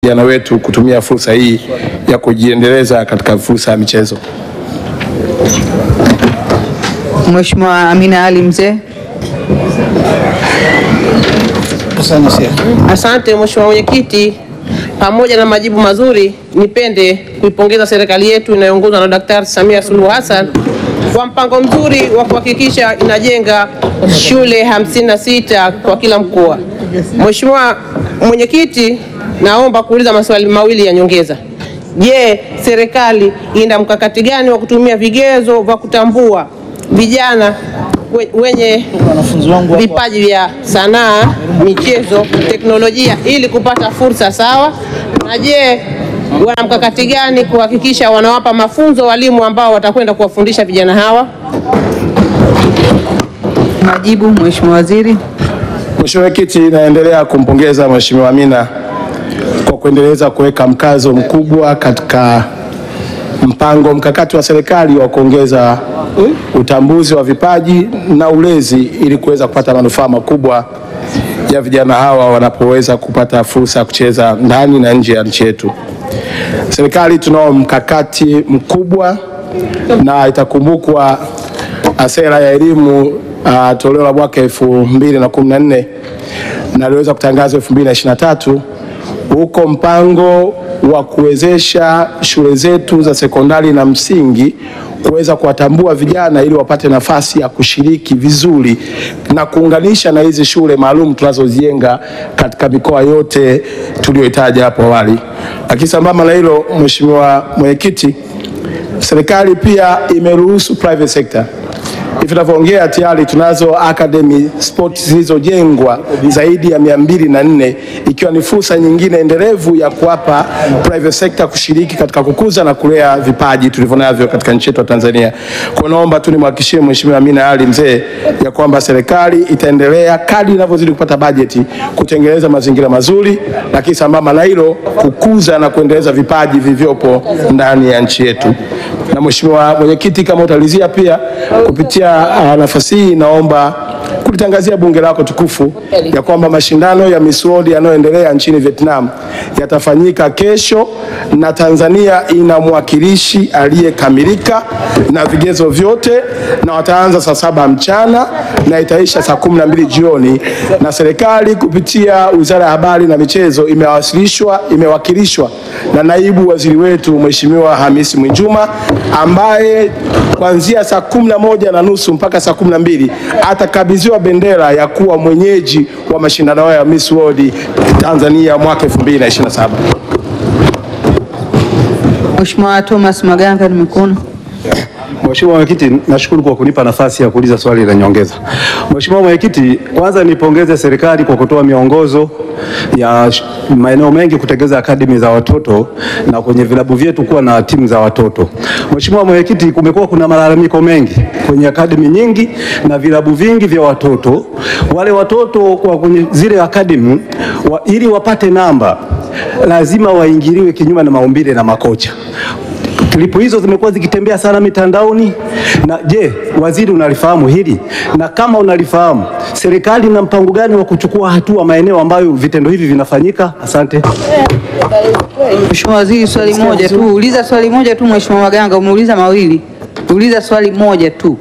vijana wetu kutumia fursa hii ya kujiendeleza katika fursa ya michezo. Mheshimiwa Amina Ali Mzee. Asante Mheshimiwa Mwenyekiti, pamoja na majibu mazuri, nipende kuipongeza serikali yetu inayoongozwa na Daktari Samia Suluhu Hassan kwa mpango mzuri wa kuhakikisha inajenga shule 56 kwa kila mkoa. Mheshimiwa Mwenyekiti, naomba kuuliza maswali mawili ya nyongeza. Je, serikali ina mkakati gani wa kutumia vigezo vya kutambua vijana we- wenye vipaji vya sanaa, michezo, teknolojia ili kupata fursa sawa? Na je, wana mkakati gani kuhakikisha wanawapa mafunzo walimu ambao watakwenda kuwafundisha vijana hawa? Majibu Mheshimiwa Waziri. Mheshimiwa Mwenyekiti, naendelea kumpongeza Mheshimiwa Amina kwa kuendeleza kuweka mkazo mkubwa katika mpango mkakati wa serikali wa kuongeza utambuzi wa vipaji na ulezi ili kuweza kupata manufaa makubwa ya vijana hawa wanapoweza kupata fursa ya kucheza ndani na nje ya nchi yetu. Serikali tunao mkakati mkubwa na itakumbukwa ah, sera ya elimu uh, toleo la mwaka elfu mbili na kumi na nne na iliweza kutangazwa elfu mbili na ishirini na tatu huko mpango wa kuwezesha shule zetu za sekondari na msingi kuweza kuwatambua vijana ili wapate nafasi ya kushiriki vizuri na kuunganisha na hizi shule maalum tunazozijenga katika mikoa yote tuliyoitaja hapo awali. Lakini sambamba na hilo, Mheshimiwa Mwenyekiti, serikali pia imeruhusu private sector hivi tunavyoongea tayari tunazo academy sport zilizojengwa zaidi ya mia mbili na nne ikiwa ni fursa nyingine endelevu ya kuwapa private sector kushiriki katika kukuza na kulea vipaji tulivyonavyo katika nchi yetu ya Tanzania. Kwa naomba tu nimhakikishie Mheshimiwa Amina Ali Mzee ya kwamba serikali itaendelea kadri inavyozidi kupata bajeti kutengeneza mazingira mazuri, lakini sambamba na hilo kukuza na kuendeleza vipaji vilivyopo ndani ya nchi yetu. Na Mheshimiwa Mwenyekiti, kama utalizia pia kupitia uh, nafasi hii naomba kulitangazia bunge lako tukufu ya kwamba mashindano ya Miss World yanayoendelea nchini Vietnam yatafanyika kesho, na Tanzania ina mwakilishi aliyekamilika na vigezo vyote, na wataanza saa saba mchana na itaisha saa kumi na mbili jioni, na serikali kupitia Wizara ya Habari na Michezo imewasilishwa imewakilishwa na naibu waziri wetu Mheshimiwa Hamisi Mwinjuma ambaye kuanzia saa kumi na moja na nusu mpaka saa kumi na mbili atakabidhiwa bendera ya kuwa mwenyeji wa mashindano hayo ya Miss World Tanzania mwaka 2027. Mheshimiwa Thomas Maganga nimekuona. Mheshimiwa Mwenyekiti, nashukuru kwa kunipa nafasi ya kuuliza swali la nyongeza. Mheshimiwa Mwenyekiti, kwanza nipongeze serikali kwa kutoa miongozo ya sh- maeneo mengi kutegeza akademi za watoto na kwenye vilabu vyetu kuwa na timu za watoto. Mheshimiwa Mwenyekiti, kumekuwa kuna malalamiko mengi kwenye akademi nyingi na vilabu vingi vya watoto. Wale watoto kwa kwenye zile akademi wa, ili wapate namba lazima waingiliwe kinyume na maumbile na makocha. Klipu hizo zimekuwa zikitembea sana mitandaoni. Na je, waziri unalifahamu hili? Na kama unalifahamu, serikali ina mpango gani wa kuchukua hatua maeneo ambayo vitendo hivi vinafanyika? Asante. Mheshimiwa Waziri, swali moja tu. Uliza swali moja tu Mheshimiwa Maganga, umeuliza mawili. Uliza swali moja tu.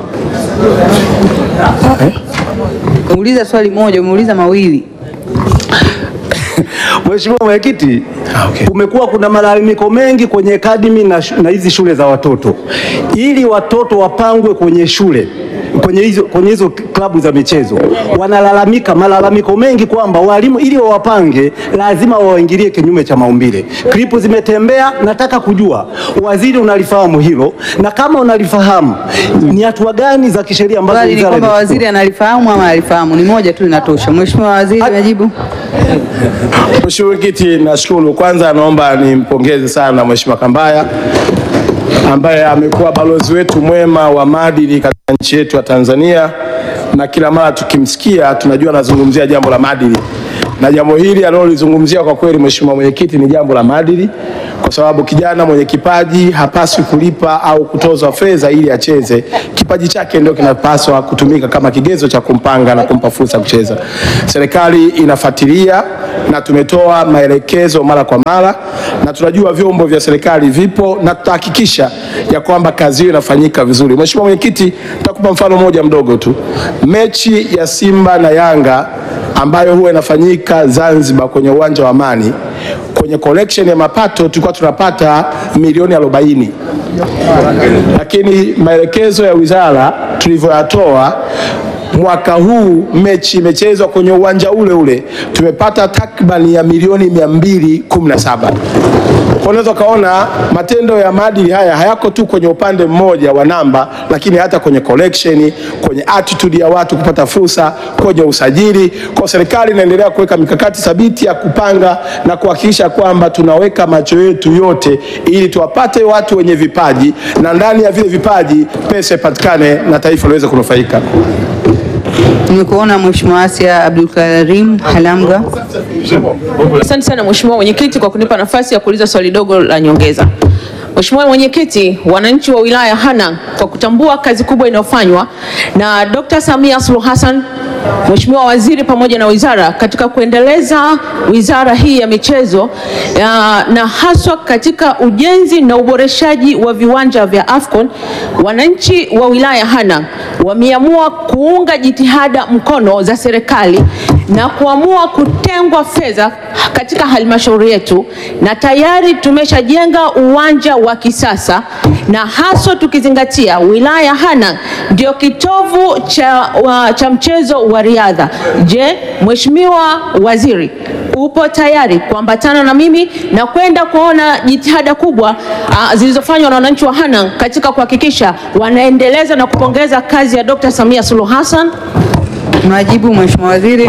Uliza swali moja, umeuliza mawili. Mheshimiwa Mwenyekiti, kumekuwa kuna malalamiko mengi kwenye akademi na shu- na hizi shule za watoto, ili watoto wapangwe kwenye shule kwenye hizo, kwenye hizo klabu za michezo wanalalamika malalamiko mengi kwamba walimu ili wawapange lazima wawaingilie kinyume cha maumbile. Klipu zimetembea, nataka kujua waziri unalifahamu hilo, na kama unalifahamu ni hatua gani za kisheria ambazo Swali ni wizara kwamba imechukua? waziri analifahamu ama alifahamu? Ni moja tu inatosha. Mheshimiwa Waziri, majibu. Mheshimiwa Mwenyekiti, nashukuru. Kwanza naomba nimpongeze sana Mheshimiwa Kambaya ambaye amekuwa balozi wetu mwema wa maadili katika nchi yetu ya Tanzania, na kila mara tukimsikia tunajua anazungumzia jambo la maadili, na jambo hili analolizungumzia kwa kweli, Mheshimiwa Mwenyekiti, ni jambo la maadili, kwa sababu kijana mwenye kipaji hapaswi kulipa au kutozwa fedha ili acheze. Kipaji chake ndio kinapaswa kutumika kama kigezo cha kumpanga na kumpa fursa ya kucheza. Serikali inafuatilia na tumetoa maelekezo mara kwa mara, na tunajua vyombo vya serikali vipo na tutahakikisha ya kwamba kazi hiyo inafanyika vizuri. Mheshimiwa Mwenyekiti, nitakupa mfano mmoja mdogo tu. Mechi ya Simba na Yanga ambayo huwa inafanyika Zanzibar kwenye uwanja wa Amani, kwenye collection ya mapato tulikuwa tunapata milioni 40 lakini maelekezo ya wizara tulivyoyatoa mwaka huu mechi imechezwa kwenye uwanja ule ule tumepata takribani ya milioni 217. Kwa unaweza ukaona matendo ya maadili haya hayako tu kwenye upande mmoja wa namba, lakini hata kwenye collection, kwenye attitude ya watu kupata fursa, kwenye usajili. Kwa serikali inaendelea kuweka mikakati thabiti ya kupanga na kuhakikisha kwamba tunaweka macho yetu yote ili tuwapate watu wenye vipaji na ndani ya vile vipaji pesa ipatikane na taifa liweze kunufaika. Nimekuona Mheshimiwa Asia Abdul Karim Halamga. Asante sana Mheshimiwa Mwenyekiti kwa kunipa nafasi ya kuuliza swali dogo la nyongeza. Mheshimiwa Mwenyekiti, wananchi wa wilaya ya Hanang' kwa kutambua kazi kubwa inayofanywa na Dr. Samia Suluhu Hassan, Mheshimiwa Waziri pamoja na wizara katika kuendeleza wizara hii ya michezo ya, na haswa katika ujenzi na uboreshaji wa viwanja vya AFCON, wananchi wa wilaya ya Hanang' wameamua kuunga jitihada mkono za serikali na kuamua kutengwa fedha katika halmashauri yetu, na tayari tumeshajenga uwanja wa kisasa, na haswa tukizingatia wilaya ya Hanang' ndio kitovu cha, wa, cha mchezo wa riadha. Je, Mheshimiwa Waziri upo tayari kuambatana na mimi na kwenda kuona jitihada kubwa ah, zilizofanywa na wananchi wa Hanang' katika kuhakikisha wanaendeleza na kupongeza kazi ya Dr. Samia Suluhu Hassan? Majibu Mheshimiwa Waziri.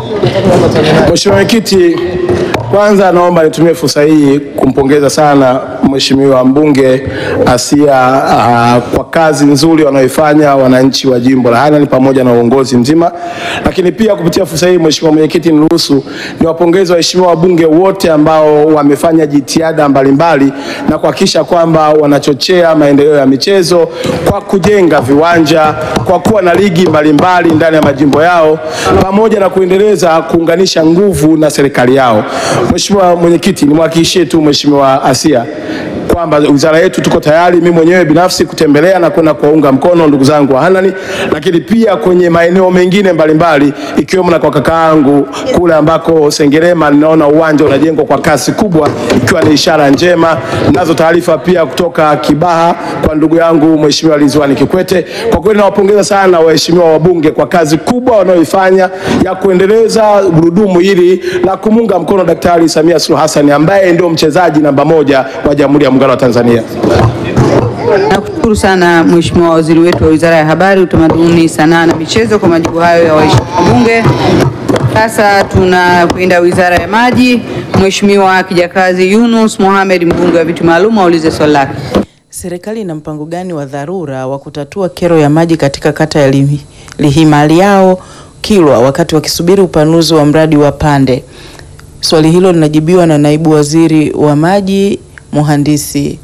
Mheshimiwa Mwenyekiti, kwanza naomba nitumie fursa hii kumpongeza sana Mheshimiwa mbunge Asia uh, kwa kazi nzuri wanayoifanya wananchi wa jimbo la Hanang' pamoja na uongozi mzima. Lakini pia kupitia fursa hii Mheshimiwa Mwenyekiti, niruhusu niwapongeze waheshimiwa wabunge wote ambao wamefanya jitihada mbalimbali na kuhakikisha kwamba wanachochea maendeleo ya michezo kwa kujenga viwanja, kwa kuwa na ligi mbalimbali ndani ya majimbo yao pamoja na kuendeleza kuunganisha nguvu na serikali yao. Mheshimiwa Mwenyekiti, nimwahakikishie tu Mheshimiwa Asia kwamba wizara yetu tuko tayari, mimi mwenyewe binafsi kutembelea na kwenda kuwaunga mkono ndugu zangu wa Hanang', lakini pia kwenye maeneo mengine mbalimbali ikiwemo na kwa kakaangu kule ambako Sengerema ninaona uwanja unajengwa kwa kasi kubwa, ikiwa ni ishara njema. Nazo taarifa pia kutoka Kibaha kwa ndugu yangu Mheshimiwa Ridhiwani Kikwete. Kwa kweli nawapongeza sana waheshimiwa wabunge kwa kazi kubwa wanayoifanya ya kuendeleza gurudumu hili la kumunga mkono Daktari Samia Suluhu Hassan ambaye ndio mchezaji namba moja wa Jamhuri ya Muungano wa Tanzania. Nakushukuru sana Mheshimiwa Waziri wetu wa Wizara ya Habari, Utamaduni, Sanaa na Michezo kwa majibu hayo ya waheshimiwa wabunge. Sasa tunakwenda Wizara ya Maji. Mheshimiwa Kijakazi Yunus Mohamed, mbunge wa viti maalum, aulize swali lake. Serikali ina mpango gani wa dharura wa kutatua kero ya maji katika kata ya Lihi- Lihimaliao Kilwa wakati wakisubiri upanuzi wa mradi wa Pande? Swali hilo linajibiwa na naibu waziri wa maji Mhandisi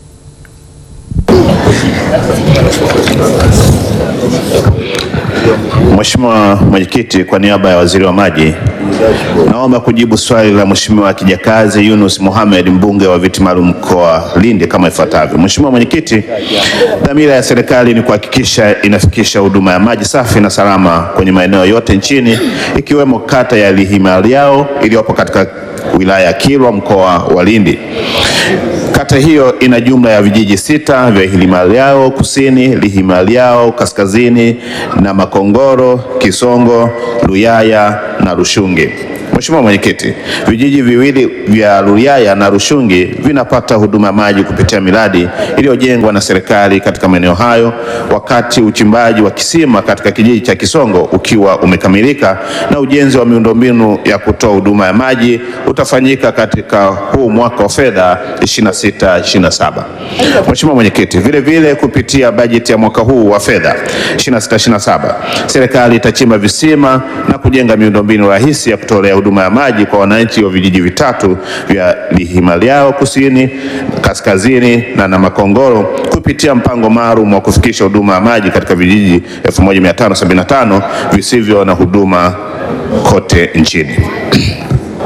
Mheshimiwa Mwenyekiti, kwa niaba ya Waziri wa Maji, naomba kujibu swali la Mheshimiwa Kijakazi Yunus Mohamed, mbunge wa viti maalum mkoa Lindi kama ifuatavyo. Mheshimiwa Mwenyekiti, dhamira ya serikali ni kuhakikisha inafikisha huduma ya maji safi na salama kwenye maeneo yote nchini ikiwemo kata ya Lihimaliao iliyopo katika wilaya ya Kilwa mkoa wa Lindi. Kata hiyo ina jumla ya vijiji sita vya Lihimaliao Kusini, Lihimaliao Kaskazini na Makongoro, Kisongo, Luyaya na Rushungi. Mheshimiwa Mwenyekiti, vijiji viwili vya Luyaya na Rushungi vinapata huduma ya maji kupitia miradi iliyojengwa na serikali katika maeneo hayo, wakati uchimbaji wa kisima katika kijiji cha Kisongo ukiwa umekamilika na ujenzi wa miundombinu ya kutoa huduma ya maji utafanyika katika huu mwaka wa fedha 26 27. Mheshimiwa Mwenyekiti, vile vile kupitia bajeti ya mwaka huu wa fedha 26 27 serikali itachimba visima na kujenga miundombinu rahisi ya kutolea huduma ya maji kwa wananchi wa vijiji vitatu vya Lihimaliao Kusini, Kaskazini na Namakongoro kupitia mpango maalum wa kufikisha huduma ya maji katika vijiji 1575 visivyo na huduma kote nchini.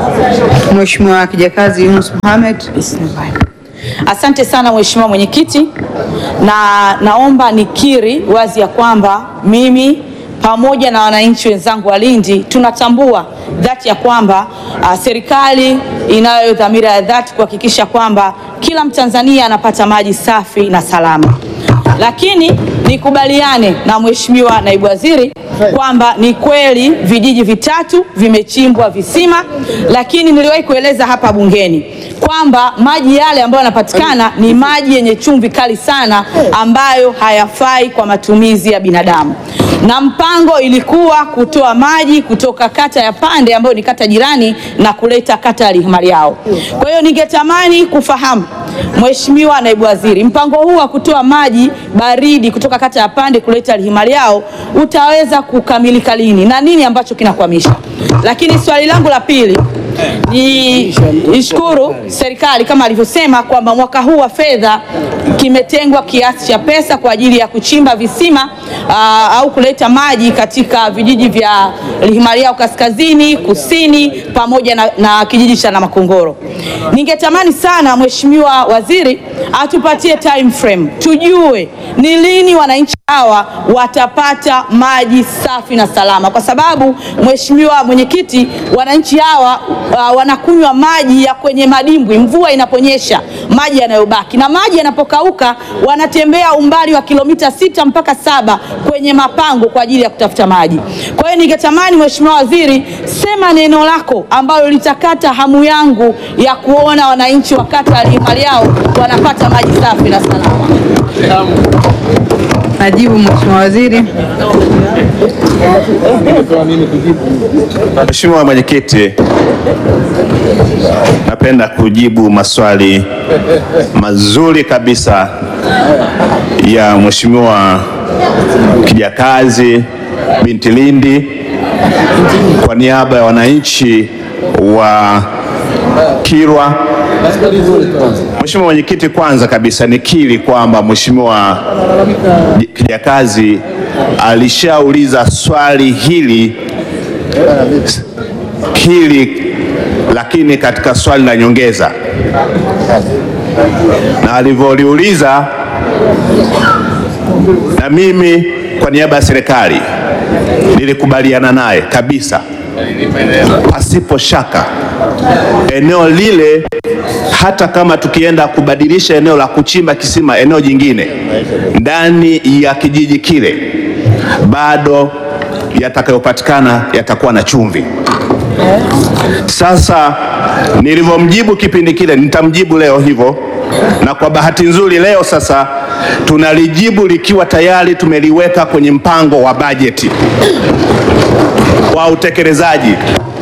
Mheshimiwa Kijakazi Yunus Mohamed. Asante sana Mheshimiwa Mwenyekiti, na naomba nikiri wazi ya kwamba mimi pamoja na wananchi wenzangu wa Lindi tunatambua dhati ya kwamba uh, serikali inayo dhamira ya dhati kuhakikisha kwamba kila Mtanzania anapata maji safi na salama, lakini nikubaliane na Mheshimiwa Naibu Waziri kwamba ni kweli vijiji vitatu vimechimbwa visima, lakini niliwahi kueleza hapa bungeni kwamba maji yale ambayo yanapatikana ni maji yenye chumvi kali sana ambayo hayafai kwa matumizi ya binadamu, na mpango ilikuwa kutoa maji kutoka kata ya Pande ambayo ni kata jirani na kuleta kata ya Lihimaliao. Kwa hiyo ningetamani kufahamu Mheshimiwa Naibu Waziri, mpango huu wa kutoa maji baridi kutoka kata ya Pande kuleta Lihimaliao utaweza kukamilika lini na nini ambacho kinakwamisha? Lakini swali langu la pili ni ishukuru serikali kama alivyosema kwamba mwaka huu wa fedha kimetengwa kiasi cha pesa kwa ajili ya kuchimba visima aa, au kuleta maji katika vijiji vya Lihimaliao kaskazini, kusini pamoja na, na kijiji cha Namakongoro. Ningetamani sana Mheshimiwa Waziri atupatie time frame tujue ni lini wananchi hawa watapata maji safi na salama, kwa sababu Mheshimiwa Mwenyekiti, wananchi hawa uh, wanakunywa maji ya kwenye madimbwi mvua inaponyesha, maji yanayobaki, na maji yanapokauka wanatembea umbali wa kilomita sita mpaka saba kwenye mapango kwa ajili ya kutafuta maji. Kwa hiyo ningetamani Mheshimiwa Waziri, sema neno lako ambalo litakata hamu yangu ya kuona wananchi wa kata ya Lihimaliao wanapata maji safi na salama. Majibu Mheshimiwa Waziri. Mheshimiwa Mwenyekiti, napenda kujibu maswali mazuri kabisa ya Mheshimiwa Kijakazi binti Lindi kwa niaba ya wananchi wa Kilwa. Mheshimiwa Mwenyekiti, kwanza kabisa nikiri kwamba Mheshimiwa Kijakazi alishauliza swali hili hili lakini katika swali la nyongeza, na alivyoliuliza, na mimi kwa niaba ya serikali nilikubaliana naye kabisa, pasipo shaka eneo lile, hata kama tukienda kubadilisha eneo la kuchimba kisima eneo jingine ndani ya kijiji kile, bado yatakayopatikana yatakuwa na chumvi. Sasa nilivyomjibu kipindi kile, nitamjibu leo hivyo, na kwa bahati nzuri leo sasa tunalijibu likiwa tayari tumeliweka kwenye mpango wa bajeti wa utekelezaji.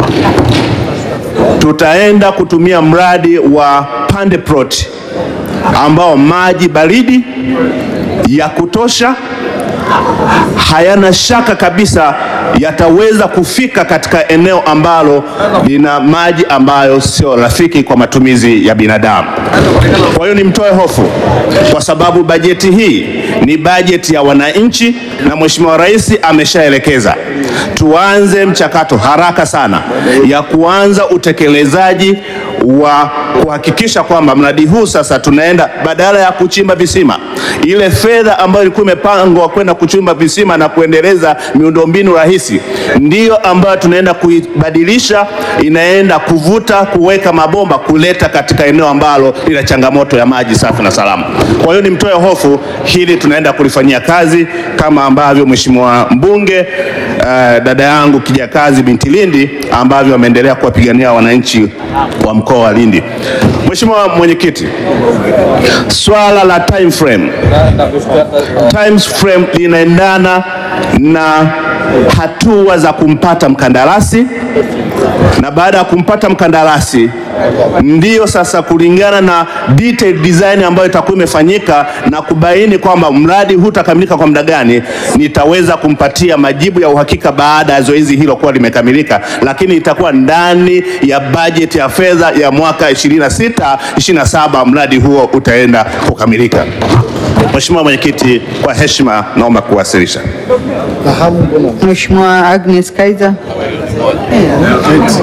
Tutaenda kutumia mradi wa Pande Plot ambao maji baridi ya kutosha hayana shaka kabisa yataweza kufika katika eneo ambalo lina maji ambayo sio rafiki kwa matumizi ya binadamu. Kwa hiyo nimtoe hofu, kwa sababu bajeti hii ni bajeti ya wananchi, na Mheshimiwa Rais ameshaelekeza tuanze mchakato haraka sana ya kuanza utekelezaji wa kuhakikisha kwamba mradi huu sasa tunaenda badala ya kuchimba visima, ile fedha ambayo ilikuwa imepangwa kwenda kuchimba visima na kuendeleza miundombinu rahisi, ndiyo ambayo tunaenda kuibadilisha, inaenda kuvuta, kuweka mabomba, kuleta katika eneo ambalo lina changamoto ya maji safi na salama. Kwa hiyo nimtoe hofu, hili tunaenda kulifanyia kazi kama ambavyo Mheshimiwa mbunge uh, dada yangu Kijakazi binti Lindi ambavyo ameendelea kuwapigania wananchi wa mkoa wa Lindi. Mheshimiwa Mwenyekiti, swala la time frame, time frame linaendana na hatua za kumpata mkandarasi na baada ya kumpata mkandarasi ndiyo sasa kulingana na detailed design ambayo itakuwa imefanyika na kubaini kwamba mradi huu utakamilika kwa muda gani, nitaweza kumpatia majibu ya uhakika baada ya zoezi hilo kuwa limekamilika, lakini itakuwa ndani ya bajeti ya fedha ya mwaka 26 27 mradi huo utaenda kukamilika. Mheshimiwa Mwenyekiti, kwa heshima naomba kuwasilisha. Mheshimiwa Agnes Kaiza.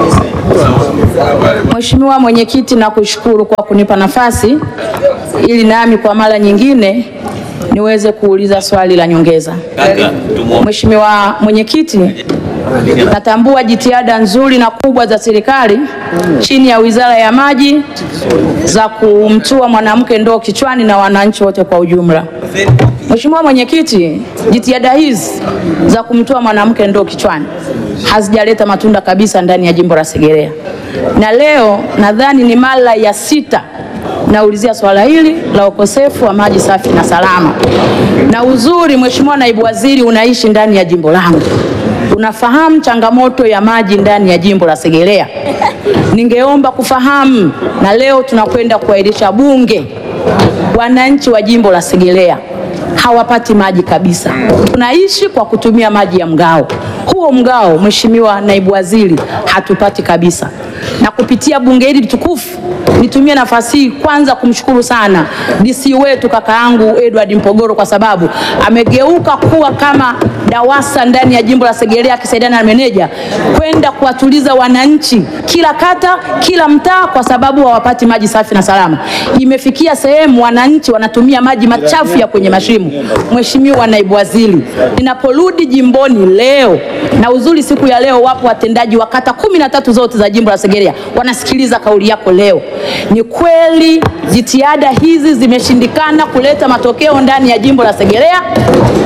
Mheshimiwa Mwenyekiti, nakushukuru kwa kunipa nafasi ili nami kwa mara nyingine niweze kuuliza swali la nyongeza. Mheshimiwa Mwenyekiti, natambua jitihada nzuri na kubwa za serikali chini ya Wizara ya Maji za kumtua mwanamke ndoo kichwani na wananchi wote kwa ujumla. Mheshimiwa Mwenyekiti, jitihada hizi za kumtoa mwanamke ndoo kichwani hazijaleta matunda kabisa ndani ya jimbo la Segerea, na leo nadhani ni mara ya sita naulizia swala hili la ukosefu wa maji safi na salama. Na uzuri, Mheshimiwa Naibu Waziri, unaishi ndani ya jimbo langu, unafahamu changamoto ya maji ndani ya jimbo la Segerea. Ningeomba kufahamu, na leo tunakwenda kuahirisha Bunge, wananchi wa jimbo la Segerea hawapati maji kabisa. Tunaishi kwa kutumia maji ya mgao. Huo mgao, Mheshimiwa Naibu Waziri, hatupati kabisa. Na kupitia bunge hili tukufu, nitumie nafasi hii kwanza kumshukuru sana DC wetu kaka yangu Edward Mpogoro kwa sababu amegeuka kuwa kama DAWASA ndani ya jimbo la Segerea akisaidiana na meneja kwenda kuwatuliza wananchi kila kata, kila mtaa, kwa sababu hawapati maji safi na salama. Imefikia sehemu wananchi wanatumia maji machafu ya kwenye mashimo. Mheshimiwa Naibu Waziri, ninaporudi jimboni leo, na uzuri siku ya leo wapo watendaji wa kata kumi na tatu zote za jimbo la Segerea wanasikiliza kauli yako leo. Ni kweli jitihada hizi zimeshindikana kuleta matokeo ndani ya jimbo la Segerea.